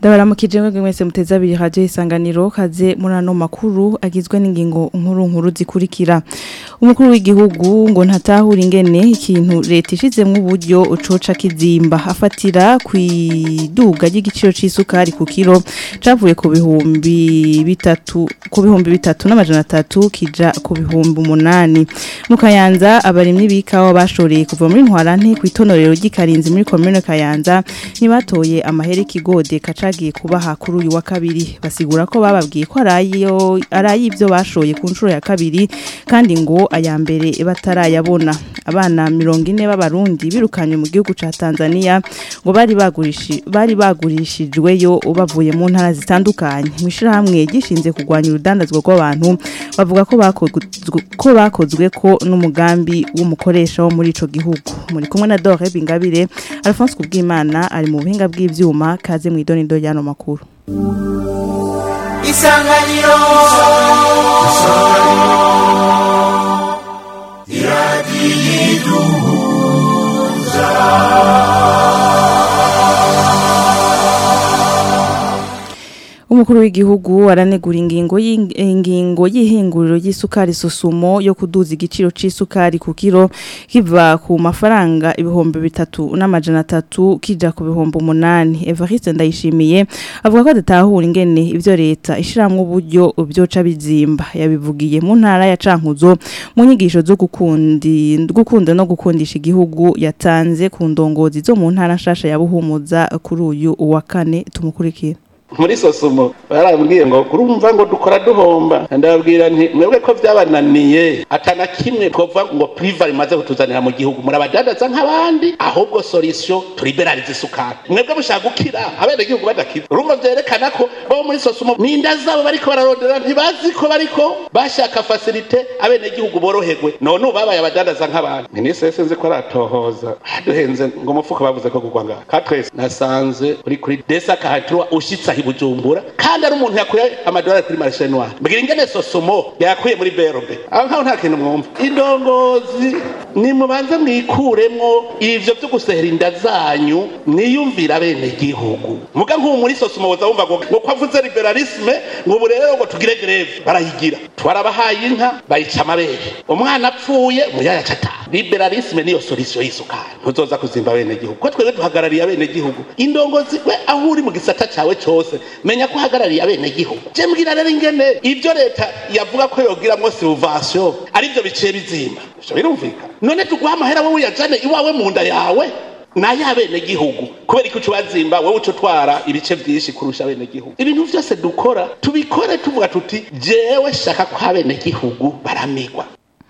ndabaramukije mwebwe mwese muteze abiri radio isanganiro kaze muri ano makuru agizwe n'ingingo nkuru nkuru zikurikira umukuru w'igihugu ngo ntatahura ingene ikintu leta ishizemwo uburyo ucoca kizimba afatira kwiduga ry'igiciro c'isukari ku kiro cavuye ku bihumbi bitatu ku bihumbi bitatu n'amajana atatu kija ku bihumbi umunani mu kayanza abarimyi b'ikawa bashoreye kuva muri ntwarante kw'itonorero ry'ikarinzi muri komune kayanza ntibatoye amahera ikigode kacagiye kubaha kuri uyu wa kabiri basigura ko bababwiye ko arayo arayivyo bashoye ku nshuro ya kabiri kandi ngo aya mbere batarayabona abana 40 b'abarundi birukanye mu gihugu ca Tanzania ngo bari bagurishi bari bagurishijweyo bavuye mu ntara zitandukanye mwishira hamwe gishinze kugwanya urudandazwa rw'abantu bavuga ko bakozwe ko bakozwe ko n'umugambi w'umukoresha wo muri ico gihugu muri kumwe na Dore Bingabire Alphonse Kubwimana ari mu buhinga bw'ivyuma kaze mu idonido y'ano makuru Isanganiro Umukuru w'igihugu aranegura ingingo y'ingingo y'ihinguriro y'isukari susumo yo kuduza igiciro c'isukari ku kiro kiva ku mafaranga ibihumbi bitatu n'amajana atatu kija ku bihumbi umunani Evariste Ndayishimiye avuga ko adatahura ingene ivyo leta ishiramwe uburyo byoca bizimba yabivugiye mu ntara ya Cankuzo mu nyigisho zo gukundi gukunda no gukundisha igihugu yatanze ku ndongozi zo mu ntara nshasha ya Buhumuza kuri uyu wa kane tumukurikira muri sosumo barambwiye ngo kurumva ngo dukora duhomba ndababwira nti mwebwe ko byabananiye atana kimwe twovuga ngo priva rimaze kutuzanira mu gihugu murabadandaza nk'abandi ahubwo solution turiberarize isukari mwebwe mushaka gukira abene gihugu badakiza urumva vyerekana ko bo muri sosumo ninda zabo bariko bararondera ntibazi ko bariko bashaka facilite abene gihugu boroherwe none ubabaye abadandaza nk'abandi minisitiri sinzi ko aratohoza duhenze ngo umufuka bavuze ko kugwa ngaha katrese nasanze uri kuri desa kahatirwa ushitse aho bujumbura kandi ari umuntu yakuye amadolari kuri marishe noire mbwira ingene sosomo yakuye muri berobe aho nkaho nta kintu mwumva indongozi nimubanze mwikuremwo ivyo vyo gusehera inda zanyu mwiyumvira bene gihugu muga nk'ubu muri sosomo woza wumva ngo ngo kwavuze liberalisme ngo ubu rero ngo tugire greve barayigira twarabahaye inka bayica amabere umwana apfuye muyaya cata liberalisme niyo solution y'isukari ntuzoza kuzimba bene gihugu ko twebwe duhagarariye abene gihugu indongozi we aho uri mu gisata cawe cose menya ko uhagarariye abene gihugu je mbwira rero ingene ivyo leta yavuga ko yogiramwo subvention arivyo biciye bizimba ivyo birumvikana none tuguha amahera wowe uyajane iwawe mu nda yawe nayo abene gihugu kubera ko bazimba wowe uca utwara ibice byinshi kurusha abene gihugu ibintu vyose dukora tubikore tuvuga tuti jewe shaka ko abene gihugu baramigwa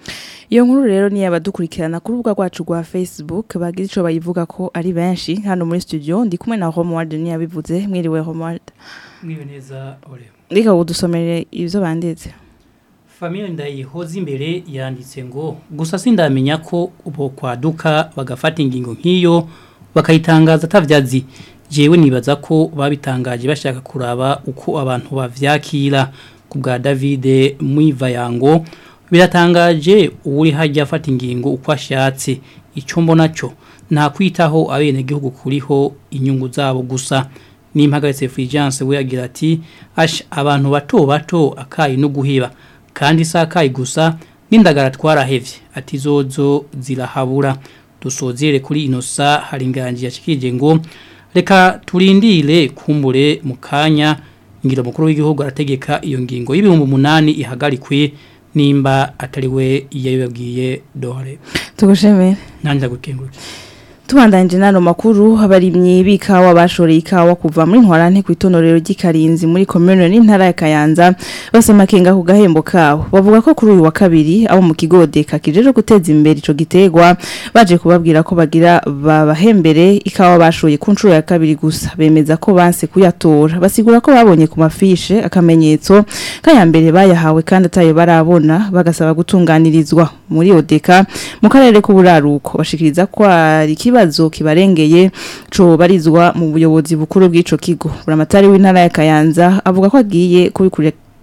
iyo nkuru rero ni abadukurikirana ku rubuga rwacu rwa Facebook bagize ico bayivuga ko ari benshi hano muri studio ndi kumwe na Romuald ni yabivuze mwiriwe Romuald mwiwe neza ore reka udusomere ivyo banditse Famille ndayihoza imbere yanditse ngo gusa sindamenya ko ubo kwaduka bagafata ingingo nk'iyo bakayitangaza atavyazi jewe nibaza ko babitangaje bashaka kuraba uko abantu bavyakira ku bwa David Mwivayango biratangaje uri hajya afata ingingo uko ashatse icyo mbona cyo nta kwitaho abenegihugu kuriho inyungu zabo gusa n'impagaritse Fulgence we yagira ati ash abantu bato bato akayi no guheba kandi si akayi gusa n'indagara twarahevye ati zozo zirahabura dusozere kuri inosa hari inganji yashikije ngo reka turindire kumbure mu kanya ngira mukuru w'igihugu arategeka iyo ngingo y'ibihumbi umunani ihagarikwe nimba atariwe yabibabwiye dore tugushemere nanjye gukengura tubandanje nano makuru abarimyi b'ikawa bashoreye ikawa kuva muri ntwarante ku itonorero ry'ikarinzi muri komune n'intara ya Kayanza basoma kenga ku gahembo kawo bavuga ko kuri uyu wa kabiri abo mu kigode kakijeje guteza imbere ico gitegwa baje kubabwira ko bagira babahembere ikawa bashoye ku nshuro ya kabiri gusa bemeza ko banse kuyatora basigura ko babonye ku mafishe akamenyetso kayambere bayahawe kandi atayo barabona bagasaba gutunganirizwa muri odeka mu karere k'uburaruko bashikiriza ko ari ikibazo kibarengeye co barizwa mu buyobozi bukuru bw'ico kigo buramatari w'intara ya Kayanza avuga ko agiye kubikurira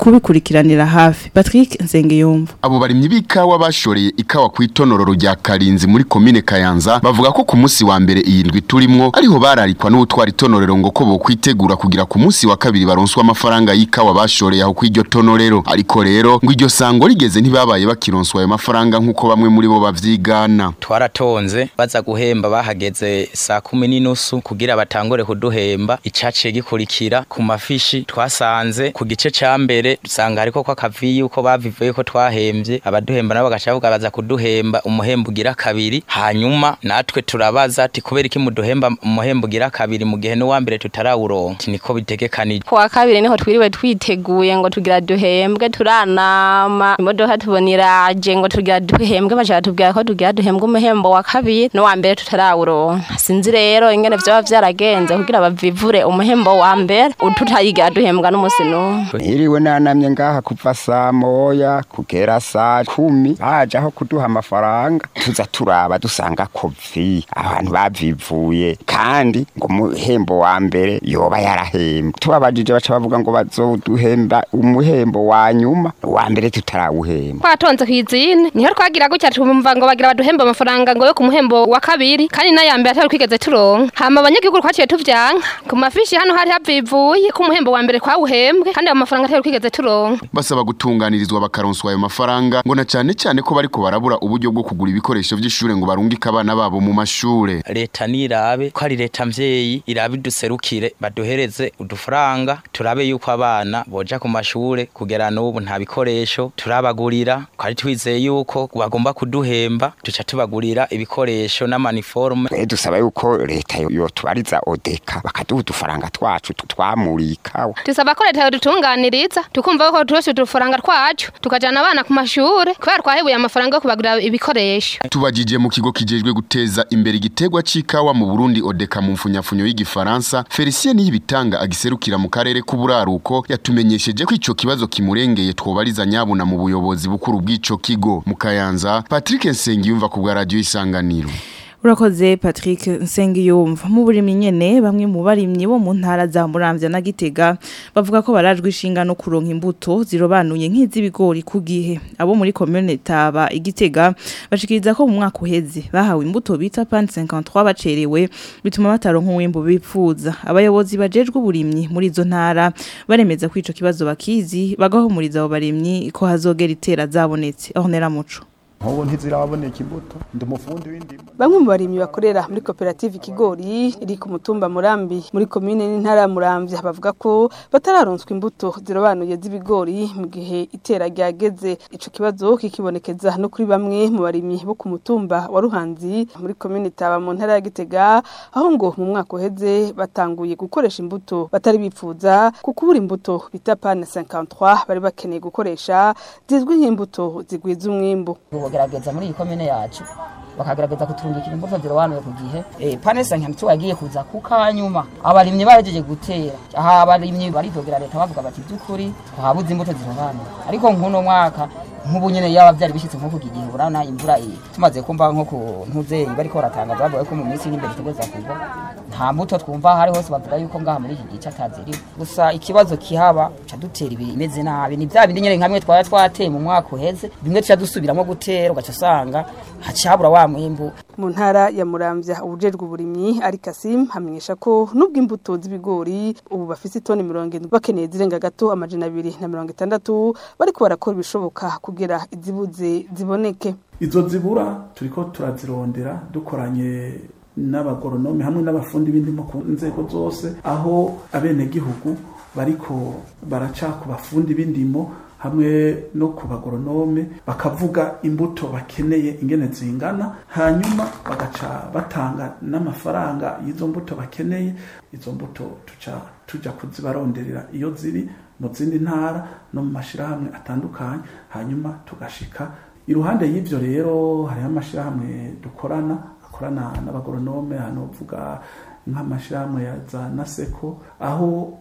kubikurikiranira hafi Patrick Nsengiyumva abo barimyi b'ikawa bashoreye ikawa ku itonororo rya Karinzi muri komine Kayanza bavuga ko ku munsi wa mbere iyi ndwi turimwo ariho bararikwa n'ubutwara itonorero ngo ko bokwitegura kugira ku munsi wa kabiri baronswa amafaranga y'ikawa bashoreye aho kw'iryo tonorero ariko rero ngo iryo sango rigeze ntibabaye bakironswa ayo mafaranga nk'uko bamwe muri bo bavyigana twaratonze baza guhemba bahageze saa kumi n'inusu kugira batangure kuduhemba icaciye gikurikira ku mafishi twasanze ku gice ca mbere dusanga hariko ko akaviyi uko bavivuye ko twahembye abaduhemba nabo bagaca bavuga baza kuduhemba umuhembo ugira kabiri hanyuma natwe turabaza ati kubera iki muduhemba umuhembo ugira kabiri mu gihe n'uwa mbere tutarawuronka niko bitegekanije kuwa kabiri niho twiriwe twiteguye ngo tugira duhembwe turanama imodoka tubona iraje ngo tugira duhembwe bashaka tubwira ko tugira duhembwe umuhembo wa kabiri n'uwa mbere tutarawuronka sinzi rero ingene vyoba vyaragenze kugira bavivure umuhembo wa mbere tutayigira duhembwa n'umusi n'umwe Iriwe nanamye ngaha kuva saa moya kugera saa kumi baje aho kuduha amafaranga tuza turaba dusanga kovi abantu bavivuye kandi ngo umuhembo wa mbere yoba yarahembwe tubabajije baca bavuga ngo bazoduhemba umuhembo wa nyuma wa mbere tutarawuhemba twatonze kw'izine niho twagira gutya tumva ngo bagira baduhemba amafaranga ngo yo ku muhembo wa kabiri kandi n'aya mbere atari twigeze turonka hama abanyagihugu twaciye tuvyanka ku mafishi hano hari havivuye ko umuhembo wa mbere twawuhembwe kandi ayo mafaranga atari twigeze turonka basaba gutunganirizwa bakaronswa ayo mafaranga ngo na cyane cyane ko bariko barabura uburyo bwo kugura ibikoresho vy'ishure ngo barungike abana babo mu mashure leta nirabe ko ari leta mvyeyi irabe iduserukire baduhereze udufaranga turabe yuko abana boja ku mashure kugera n'ubu nta bikoresho turabagurira twari twizeye yuko bagomba kuduhemba tuca tubagurira ibikoresho n'amaniforme twe dusaba yuko leta yotubariza odeka bakaduha udufaranga twacu twamuriye ikawa dusaba ko leta yodutunganiriza tukumva ko turose udufaranga twacu tukajana abana ku mashure kubera twahebuye amafaranga yo kubagurira ibikoresho tubajije mu kigo kijejwe guteza imbere igitegwa c'ikawa mu Burundi odeka mu mfunyafunyo y'igifaransa Felicien Niyibitanga agiserukira mu karere k'uburaruko yatumenyesheje ko ico kibazo kimurengeye twobariza nyabuna mu buyobozi bukuru bw'ico kigo mu Kayanza Patrick Nsengiyumva ku bwa radio isanganiro Urakoze Patrick Nsengiyumva mu burimyi nyene bamwe mu barimyi bo mu ntara za Muramvya na Gitega bavuga ko barajwe ishinga no kuronka imbuto zirobanuye nk'izibigori ku gihe abo muri commune Taba igitega bashikiriza ko mu mwaka uheze bahawe imbuto bita pan 53 bacerewe bituma bataronka uwimbo bipfuza abayobozi bajejwe uburimyi muri izo ntara baremeza ko ico kibazo bakizi bagahumuriza abo barimyi ko hazogera itera zabonetse aho nera muco nkubu ntiziraboneka imbuto ndi umufundi w'indimo bamwe mu barimyi bakorera muri koperative ikigori iri ku mutumba murambi muri komine n'intara ya muramvya bavuga ko batararonswa imbuto zirobanuye z'ibigori mu gihe itera ryageze ico kibazo kikibonekeza no kuri bamwe mu barimyi bo ku mutumba wa ruhanzi muri komine taba mu ntara ya gitega aho ngo mu mwaka uheze batanguye gukoresha imbuto batari bipfuza ku kubura imbuto bita pane 53 bari bakeneye gukoresha zizwi nk'imbuto zigwiza umwimbu kugerageza muri iyi komine yacu bakagerageza kuturungikira imbuto zirobanuye ku gihe eh pane sankantu wagiye kuza ku kanyuma abarimyi bahejeje gutera aha abarimyi baridogera leta bavuga bati byukuri twabuze imbuto zirobanuye ariko nkuno mwaka nk'ubu nyene yaba byari bishitse nko kugira igihe urana imvura iyi tumaze kumva nko ku ntuzeye bariko baratangaza bavuga ko mu minsi iri imbere tugeza kugwa nta mbuto twumva hari hose bavuga yuko ngaha muri iki gice ataziri gusa ikibazo kihaba ca dutera ibimeze nabi ni bya bindi nyene nkamwe twaba twateye mu mwaka uheze bimwe tuca dusubiramo gutera ugaca usanga hacabura wa mwimbu mu ntara ya muramvya ubujejwe uburimyi ari Kasim hamenyesha ko nubwo imbuto z'ibigori ubu bafise itoni mirongo indwi bakeneye zirenga gato amajana abiri na mirongo itandatu bariko barakora ibishoboka kugira izibuze ziboneke izo zibura turiko turazirondera dukoranye n'abagoronome hamwe n'abafundi b'indimo ku nzego zose aho abenegihugu bariko baraca ku bafundi b'indimo hamwe no ku bagoronome bakavuga imbuto bakeneye ingene zingana hanyuma bagaca batanga n'amafaranga y'izo mbuto bakeneye izo mbuto tuca tuja kuzibaronderera iyo ziri mu zindi ntara no mu mashirahamwe atandukanye hanyuma tugashika iruhande y'ivyo rero hariho amashirahamwe dukorana akorana n'abagoronome hano vuga nk'amashirahamwe ya za naseko aho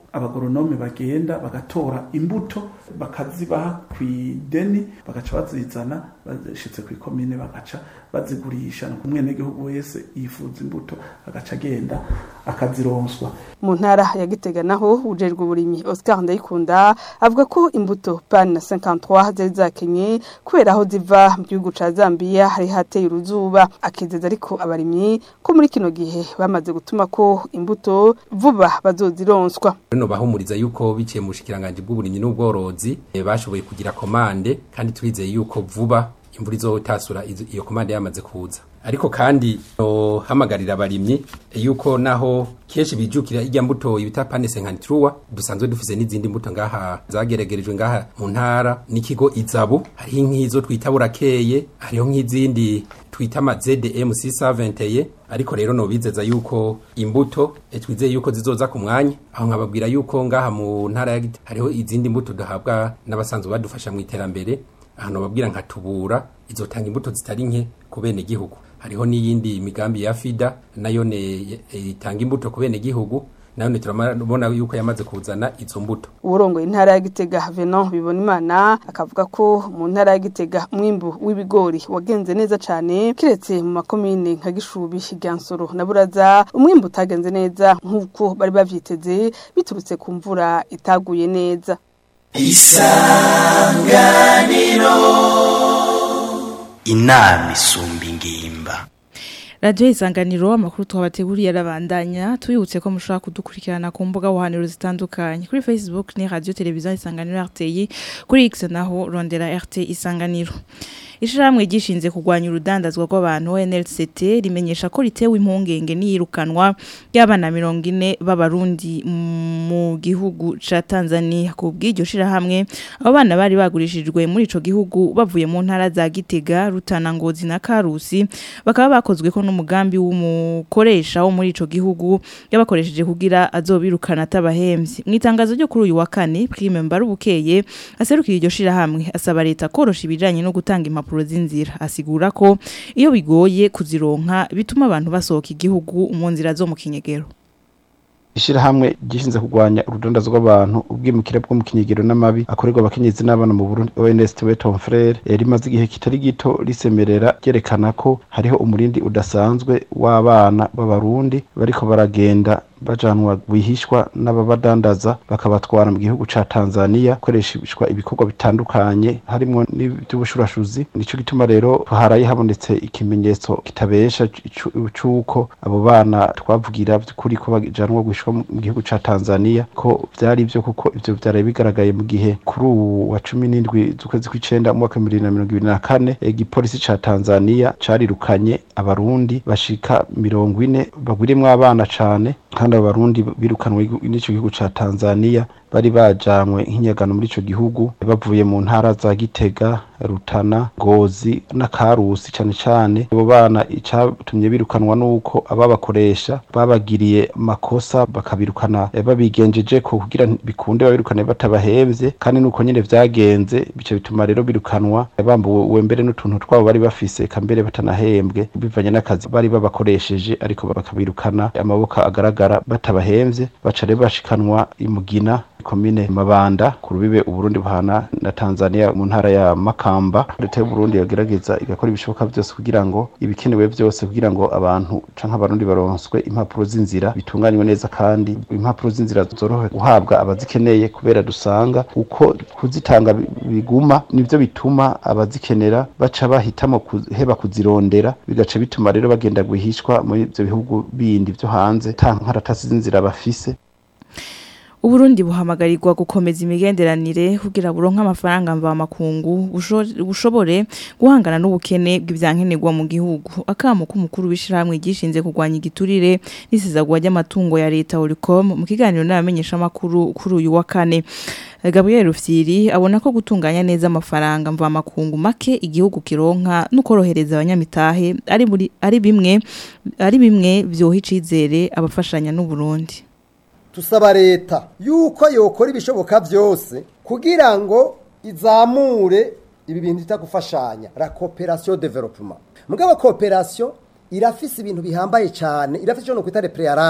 abagoronome bagenda bagatora imbuto bakazibaha ku ideni bagaca bazizana bashitse ku ikomine bagaca bazigurisha no kumwenegihugu wese yifuza imbuto agaca agenda akazironswa mu ntara ya Gitega naho ujejwe uburimyi Oscar Ndayikunda avuga ko imbuto pan 53 zari zakenye kubera aho ziva mu gihugu ca Zambia hari hateye uruzuba akizeza ariko abarimyi ko muri kino gihe bamaze gutuma ko imbuto vuba bazozironswa Rino bahumuriza yuko biciye mu bushikiranganje bw'uburimyi n'ubworozi eh, bashoboye kugira komande kandi turizeye yuko vuba imvura izotasura izo- iyo komande yamaze kuza ariko kandi no hamagarira abarimyi yuko naho kenshi bijukira ijya mbuto ibita pane senkanitruwa dusanzwe dufise n'izindi mbuto ngaha zageregerejwe ngaha mu ntara n'ikigo izabu hariho nk'izo twita burakeye hariho nk'izindi twita ama ZDM 670 ariko rero no bizeza yuko imbuto eh, twizeye yuko zizoza ku mwanya aho nkababwira yuko ngaha mu ntara ya Gitega hariho izindi mbuto duhabwa n'abasanzwe badufasha mu iterambere ahantu babwira nka tubura izotanga imbuto zitari nke ku bene gihugu hariho n'iyindi migambi ya FIDA nayo ne eh, itanga imbuto ku bene gihugu nayo ne turabona yuko yamaze kuzana izo mbuto uburongo intara ya Gitega Venon bibona imana akavuga ko mu ntara ya Gitega umwimbu w'ibigori wagenze neza cyane kiretse mu makomine nka Gishubi Gansoro na Buraza umwimbu utagenze neza nk'uko bari bavyiteze biturutse ku mvura itaguye neza inama isumba ingimba Radio isanganiro amakuru twabateguriye arabandanya tuyibutse ko mushobora kudukurikirana ku mbuga buhaniro zitandukanye kuri Facebook ni Radio Television Isanganiro RTI kuri X naho rondera RT Isanganiro Ishiramwe gishinze kugwanya urudandazwa rw'abantu NLCT rimenyesha ko ritewe impungenge niyirukanwa y'abana 40 b'abarundi mu gihugu ca Tanzania ku bw'iryo shirahamwe abo bana bari bagurishijwe muri ico gihugu bavuye mu ntara za Gitega Rutana Ngozi na Karusi bakaba bakozwe ko n'umugambi w'umukoresha wo muri ico gihugu yabakoresheje kugira azobirukana atabahemvye mu itangazo ryo kuri uyu wa kane Prime Mbarubukeye aserukira iryo shirahamwe asaba leta korosha ibijanye no gutanga impapuro z'inzira asigura ko iyo bigoye kuzironka bituma abantu basohoka igihugu mu nzira zo mu kinyegero ishirahamwe gishinze kurwanya urudondazo rw'abantu ubwimukira bwo mu kinyegero n'amabi akorerwa abakenyezi n'abana mu Burundi ONS Weton Frere rimaze igihe kitari gito risemerera ryerekana ko hariho umurindi udasanzwe w'abana b'abarundi bariko baragenda bajanwa bihishwa n'ababadandaza bakabatwara mu gihugu ca Tanzania koreshishwa ibikorwa bitandukanye harimo n'iby'ubushurashuzi nico gituma rero haraye habonetse ikimenyetso kitabesha c'uko abo bana twavugira by'ukuri ko bajanwa gushwa mu gihugu ca Tanzania ko vyari byo kuko ivyo vyari bigaragaye mu gihe kuri uwu wa 17 z'ukwezi kw'icenda mu mwaka 2024 igipolisi ca Tanzania carirukanye abarundi bashika 40 bagwirimwo abana cane kandi abo barundi birukanwe n'ico gihugu ca Tanzania bari bajanywe nk'inyagano muri ico gihugu bavuye mu ntara za Gitega Rutana Ngozi na Karusi cane cane abo bana icatumye birukanwa nuko ababakoresha babagiriye makosa bakabirukana babigenjeje ko kugira bikunde babirukane batabahemvye kandi nuko nyene vyagenze bice bituma rero birukanwa bambuwe mbere n'utuntu twabo bari bafise kambere batanahembwe bivanye n'akazi bari babakoresheje ariko bakabirukana amaboko agaragara batabahemvye baca rero bashikanwa imugina komine Mabanda ku rubibe Uburundi buhana na Tanzania mu ntara ya Makamba leta y'u Burundi yagerageza igakora ibishoboka byose kugira ngo ibikenewe byose kugira ngo abantu canke abarundi baronswe impapuro z'inzira bitunganywe neza kandi impapuro z'inzira zorohe guhabwa abazikeneye kubera dusanga uko kuzitanga biguma nivyo bituma abazikenera baca bahitamo kuheba kuzirondera bigaca bituma rero bagenda guhishwa muri ivyo bihugu bindi vyo hanze ta nkaratasi z'inzira bafise Uburundi buhamagarirwa gukomeza imigenderanire kugira buronka amafaranga mva makungu bushobore guhangana n'ubukene bw'ivyankenerwa mu gihugu akamo k'umukuru w'ishiramwe gishinze kurwanya igiturire n'isizagwa ry'amatungo ya leta Oricom mu kiganiro n'abamenyesha makuru kuri uyu wa kane Gabriel Rufyiri abona ko gutunganya neza amafaranga mva makungu make igihugu kironka n'ukorohereza abanyamitahe ari muri ari bimwe ari bimwe vyoha icizere abafashanya n'u Burundi tusaba leta yuko yokora ibishoboka byose kugira ngo izamure ibi bintu bita gufashanya la coopération développement mugabo coopération irafise ibintu bihambaye cyane irafise cyo no kwita préalable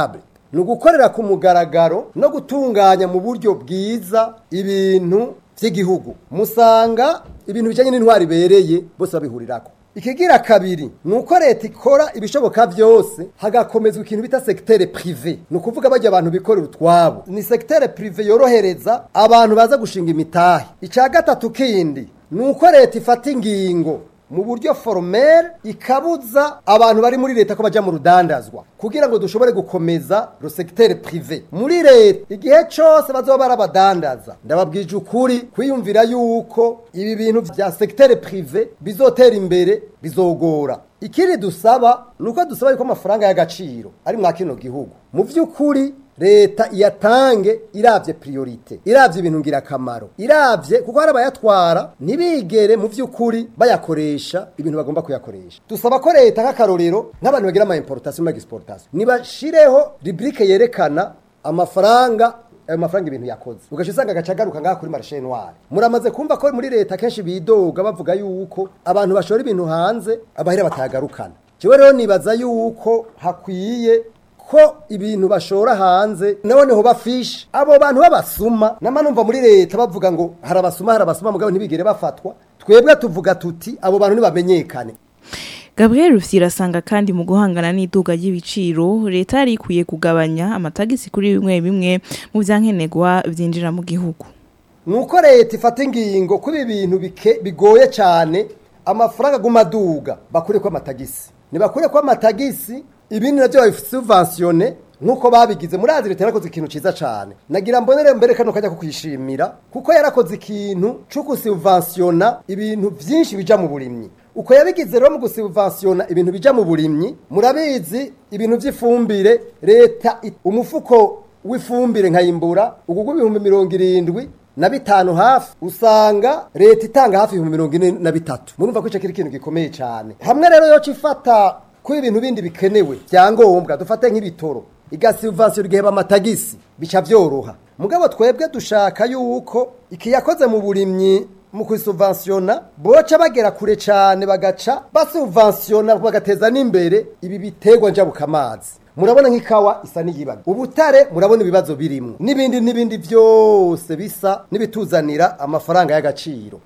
ni ugukorera ku mugaragaro no gutunganya mu buryo bwiza ibintu by'igihugu musanga ibintu bijyanye n'intwari ibereye bose babihurirako ikigira kabiri ni uko leta ikora ibishoboka byose hagakomezwa ikintu bita sekitere pirive ni ukuvuga bajya abantu bikorera utwabo ni sekitere pirive yorohereza abantu baza gushinga imitahe icya gatatu kindi ni uko leta ifata ingingo mu buryo foromere ikabuza abantu bari muri leta ko bajya mu rudandazwa kugira ngo dushobore gukomeza sekitere pirive muri leta igihe cyose bazoba barabadandaza ndababwije ukuri kwiyumvira yuko ibi bintu bya sekitere pirive bizotera imbere bizogora ikindi dusaba ni uko dusaba yuko amafaranga y'agaciro ari mwa kino gihugu mu by'ukuri leta iyatange irabye priorite irabye ibintu ngirakamaro irabye kuko hari abayatwara ntibigere mu by'ukuri bayakoresha ibintu bagomba kuyakoresha dusaba ko leta nk'akarorero nk'abantu bagira ama importation ma exportation nibashireho rubrique yerekana amafaranga ayo mafaranga ibintu yakoze ugaca usanga agaca agaruka ngaha kuri marishe noire muramaze kumva ko muri leta kenshi bidoga bavuga yuko abantu bashora ibintu hanze abahera batayagarukana jewe rero nibaza yuko hakwiye ko ibintu bashora hanze noneho bafishe abo bantu b'abasuma nama numva muri leta bavuga ngo hari abasuma hari abasuma mugabo ntibigere bafatwa twebwe tuvuga tuti abo bantu ntibamenyekane Gabriel Rufyira asanga kandi mu guhangana n'iduga ry'ibiciro leta yari ikwiye kugabanya amatagisi kuri bimwe bimwe mu byankenerwa byinjira mu gihugu nuko leta ifata ingingo kuri ibi bintu bike- bigoye cyane amafaranga aguma aduga bakure ko amatagisi ntibakure ko amatagisi ibindi nabyo babisubventione nk'uko babigize murazi leta yarakoze ikintu cyiza cyane nagira mbonere mbere kano kajya kukwishimira kuko yarakoze ikintu cyo gusubventiona ibintu byinshi bija mu burimyi uko yabigize rero mu gusubventiona ibintu bija mu burimyi murabizi ibintu by'ifumbire leta it- umufuko w'ifumbire nkayimbura ugugwa ibihumbi mirongo irindwi na bitanu hafi usanga leta itanga hafi ibihumbi mirongo ine na bitatu murumva ko icyo kiri ikintu gikomeye cyane hamwe rero yo ifata ko ibintu bindi bikenewe byangombwa dufate nk'ibitoro igasubventiona igiheba amatagisi bica byoroha mugabo twebwe dushaka yuko iki yakoze mu burimyi mu kwisubventiona boca bagera kure cyane bagaca basubventiona bagateza n'imbere ibi biterwa njabukamazi murabona nk'ikawa isa n'iyibaga ubutare murabona ibibazo birimo n'ibindi n'ibindi byose bisa n'ibituzanira amafaranga y'agaciro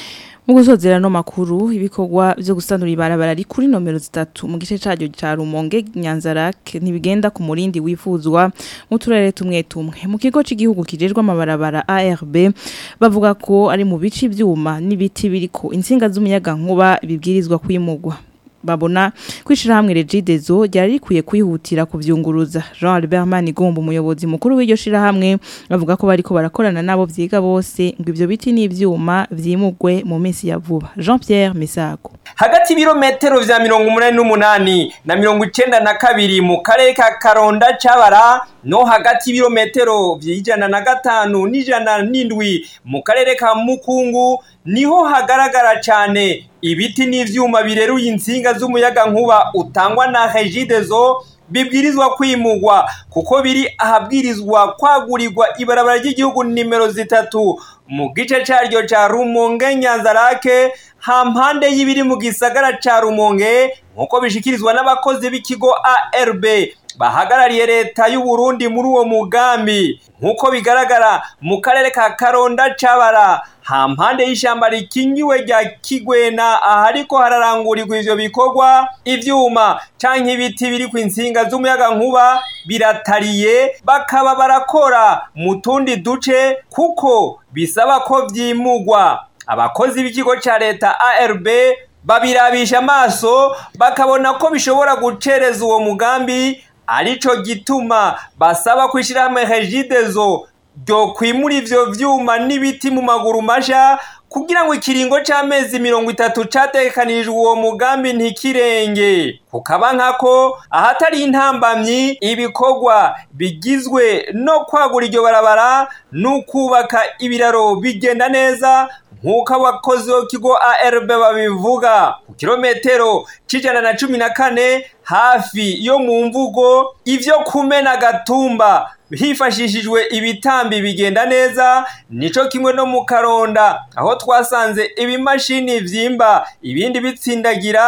mu gusozera no makuru ibikorwa byo gusanura ibarabara ari kuri nomero zitatu mu gice cyaryo cya Rumonge Nyanzarake ntibigenda ku murindi wifuzwa mu turere tumwe tumwe mu kigo cy'igihugu kijejwe amabarabara ARB bavuga ko ari mu bici byuma n'ibiti biriko insinga z'umuyaga nkuba bibwirizwa kwimugwa babona kwishira hamwe regidezo ryari rikwiye kwihutira kuvyunguruza Jean Albert Manigombo umuyobozi mukuru w'iryo shira hamwe bavuga ko bariko barakorana nabo vyiga bose ngo ivyo biti n'ivyuma vyimugwe mu minsi ya vuba Jean Pierre Misago hagati y'ibirometero vya mirongo umunani n'umunani na mirongo icenda na kabiri mu karere ka karonda cabara no hagati y'ibirometero vy'ijana na gatanu n'ijana n'indwi mu karere ka mukungu niho hagaragara cane ibiti n'ivyuma bireruye insinga z'umuyaga nkuba utangwa na regidezo bibwirizwa kwimugwa kuko biri ahabwirizwa kwagurirwa ibarabara ry'igihugu nimero zitatu mu gice caryo ca rumonge nyanzarake hampande y'ibiri mu gisagara ca rumonge nk'uko bishikirizwa n'abakozi b'ikigo arb bahagarariye leta y'u Burundi muri uwo mugambi nk'uko bigaragara mu karere ka karonda cabara hampande y'ishamba rikingiwe rya kigwena ahariko hararangurirwa ivyo bikorwa ivyuma canke ibiti biri ku insinga z'umuyaga nkuba biratariye bakaba barakora mu tundi duce kuko bisaba ko vyimugwa abakozi b'ikigo ca leta arb babirabisha amaso bakabona ko bishobora gucereza uwo mugambi arico gituma basaba kwishira hamwe regidezo ryo kwimura ivyo vyuma n'ibiti mu maguru masha kugira ngo ikiringo c'amezi mirongo itatu catekanirijwe uwo mugambi ntikirenge kukaba nkako ahatari intambamyi ibikorwa bigizwe no kwagura iryo barabara n'ukubaka ibiraro bigenda neza nk'uko abakozi b'ikigo arb babivuga ku kilometero c'ijana na cumi na kane hafi yo mu mvugo ivyo kumena gatumba hifashishijwe ibitambi bigenda neza nico kimwe no mu karonda aho twasanze ibimashini vyimba ibindi bitsindagira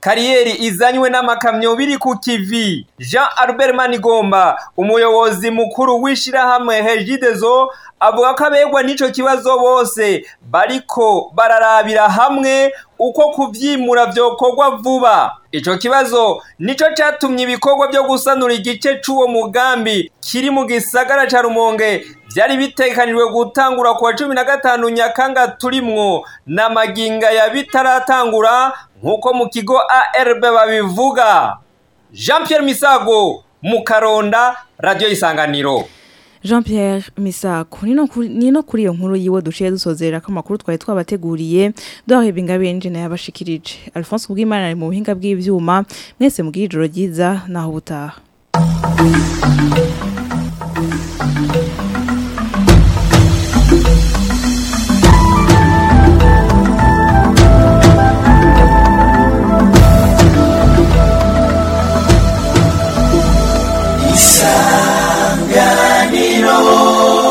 kariyeri izanywe n'amakamyo biri ku kivi jean albert manigomba umuyobozi mukuru w'ishirahamwe hejidezo avuga ko abegwa n'ico kibazo bose bariko bararabira hamwe uko kuvyimura vyokorwa vuba ico kibazo nico catumye ibikorwa vyo gusanura igice c'uwo mugambi kiri mu gisagara ca rumonge vyari bitekanijwe gutangura kuwa cumi na gatanu nyakanga turimwo na maginga ya bitaratangura nk'uko mu kigo arb babivuga jean pierre misago mu karonda radiyo isanganiro Jean Pierre Misako nino kuri nino kuri iyo nkuru yiwe duciye dusozera ko makuru twari twabateguriye doheba ingabe nje yabashikirije Alphonse Kubwimana ari mu buhinga bw'ivyuma mwese mugira ijoro ryiza naho butaha isanganiro